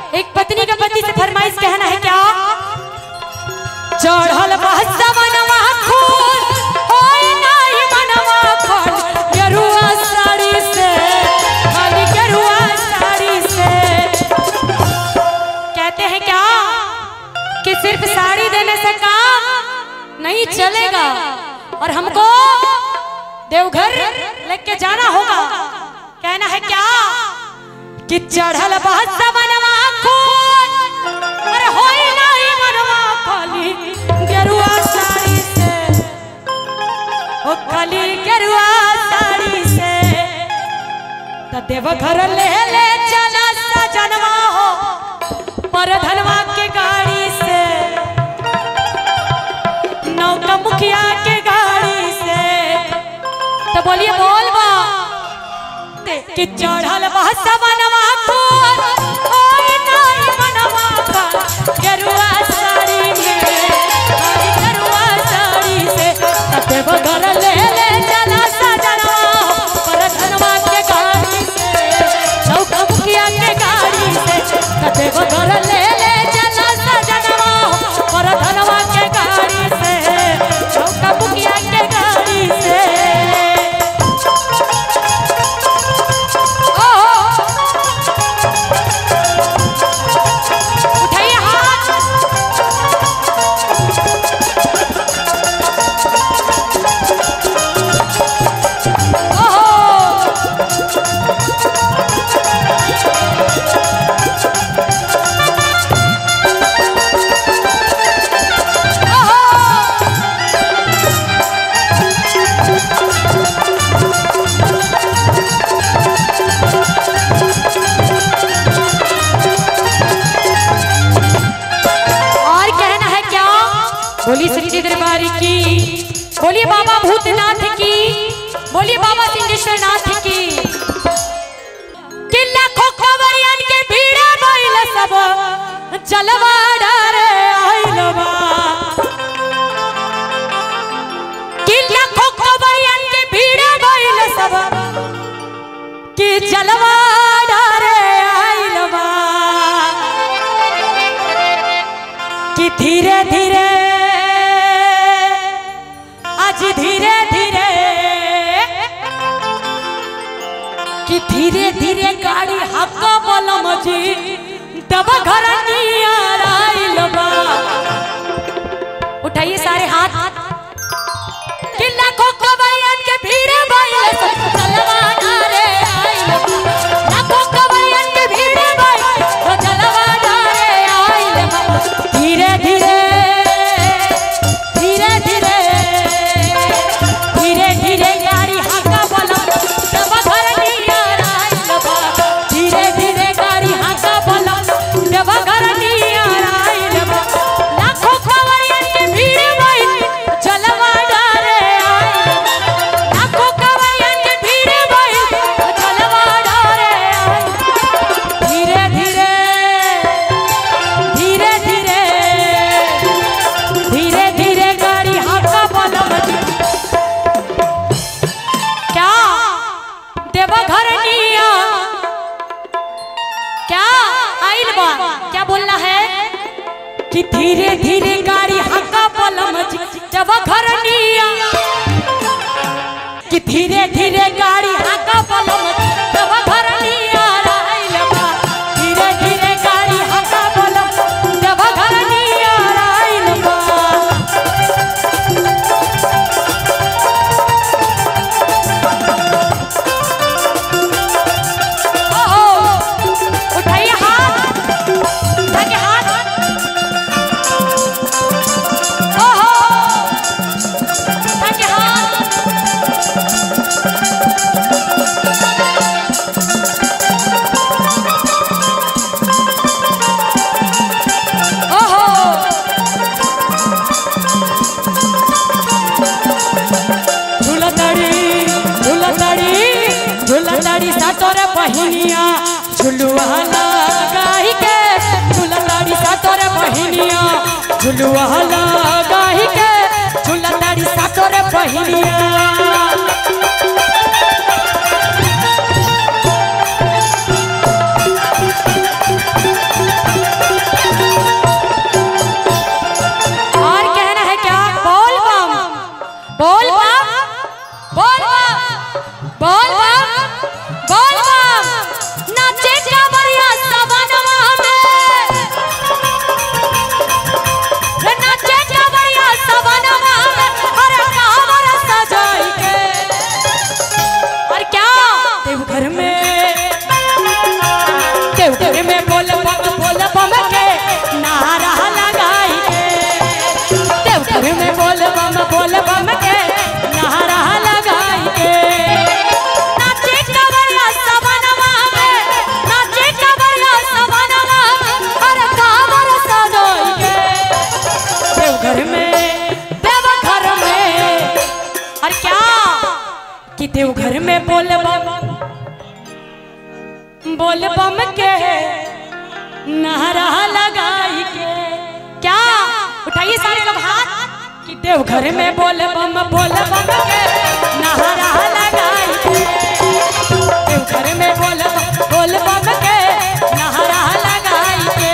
एक पत्नी का पति से फरमाइश कहना है क्या चढ़ल बहसा मनवा खून होई नाही मनवा खून गेरुआ साड़ी से खाली गेरुआ साड़ी से कहते हैं क्या कि सिर्फ साड़ी देने से काम नहीं चलेगा और हमको देवघर लेके जाना होगा कहना है क्या कि चढ़ल बहस बनवा खून अरे होई नहीं मनवा खाली गेरुआ साड़ी से ओ खाली गेरुआ साड़ी से त देवघर ले ले चला सजनवा हो पर धनवा के गाड़ी से नौका मुखिया के गाड़ी से तो बोलिए बोल बा कि चढ़ल बहस बनवा खून ओए नाई मनवा का गेरुआ साड़ी में खाली गेरुआ साड़ी से तते बगर ले ले चला सजनवा पर धनवा के गाड़ी से नौका मुखिया के गाड़ी से तते बगर ले ले चला सजनवा पर धनवा के गाड़ी से नौका मुखिया के गाड़ी से उठाइए हाथ ओहो ओहो और कहना है क्या बोली सच्ची दरबारी की बोलिए बाबा भूतनाथ की बोलिए बाबा सिंहेश्वर नाथ की कि लाखों कवरियन के भीड़ बैल सब जलवा डरे आइल बा कि लाखों कवरियन के भीड़ बैल सब कि जलवा डरे आइल बा कि धीरे धीरे आज धीरे धीरे कि धीरे धीरे गाड़ी हक्का बलम जी दबा घर नियर आइल बा उठाइए सारे हाथ कि लाखों कवरियन के भीड़ बाइल सब चलवा डारे आइल बा लाखों कवरियन के भीड़ बाइल सब चलवा डारे आइल बा धीरे धीरे धीरे धीरे धीरे धीरे गाड़ी हाका बोला तब घर नियर आइल बा धीरे धीरे गाड़ी हाका बोला तब घर नियर आइल बा लाखों कवरियन के भीड़ बाइल चलवा डारे आइल बा लाखों कवरियन के भीड़ बाइल चलवा डारे आइल बा। धीरे धीरे धीरे धीरे धीरे धीरे गाड़ी हाका बलम क्या देवा घर निया क्या आइल बा क्या बोलना है कि धीरे धीरे गाड़ी हाका बलम देवा घर निया कि धीरे धीरे गाड़ी हाका बलम देवा घर निया आइल बा धीरे धीरे गाड़ी हाका बलम देवा घर निया आइल बा ओहो उठाइए हाथ उठा के हाथ ओहो उठा के हाथ ओहो झुलतड़ी झुलतड़ी झुलतड़ी सातोरे बहिनिया झुलुआ लगाई के झुलतड़ी सातोरे बहिनिया झुलुआ लगाई के झुलतड़ी सातोरे बहिनिया में बोल बम बोल बम के नारा लगाई के क्या उठाइए सारे लोग हाथ कि देव घर में बोल बम बोल बम के नारा लगाई के देव घर में बोल बम बोल बम के नारा लगाई के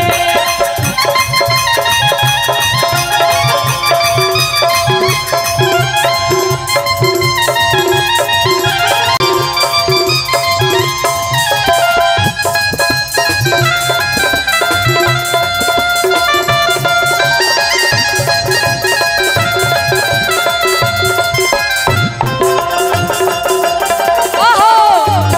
ओहो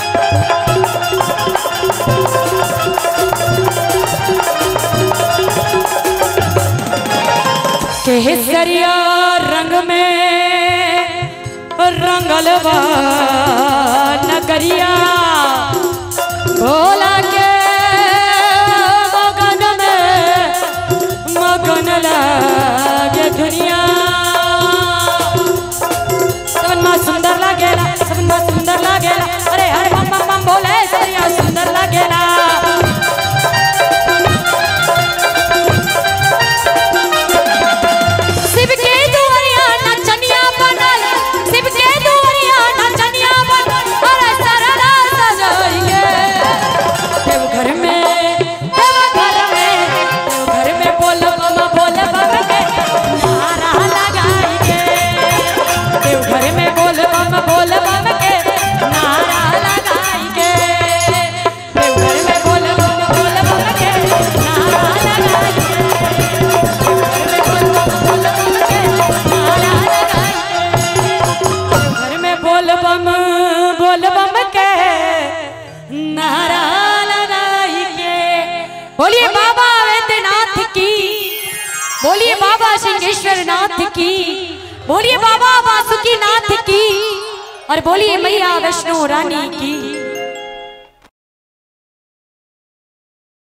केसरिया रंग में रंगल बा नगरिया भोला के मगन में मगन लागे दुनिया सबन माँ सुंदर लागेला सबन माँ सुंदर लागेला अरे हरे बम बम बम भोले सरिया सुंदर लागेला शिव के दुआरिया नचनिया बनल शिव के दुआरिया नचनिया बनल अरे सरला सजाइए देव घर में देव घर में देव घर में बोल बम बोल बम के नारा लगाई के देव घर में बोल बम बोल बम के नारा लगाई के देव घर में बोल बम बोल बम के नारा लगाई के घर में बोल बम बोल बम के नारा लगाई के बोलिए बाबा वैद्यनाथ की बोलिए बाबा सिंहेश्वर नाथ की बोलिए बाबा वासुकी नाथ की और बोलिए मैया वैष्णो रानी की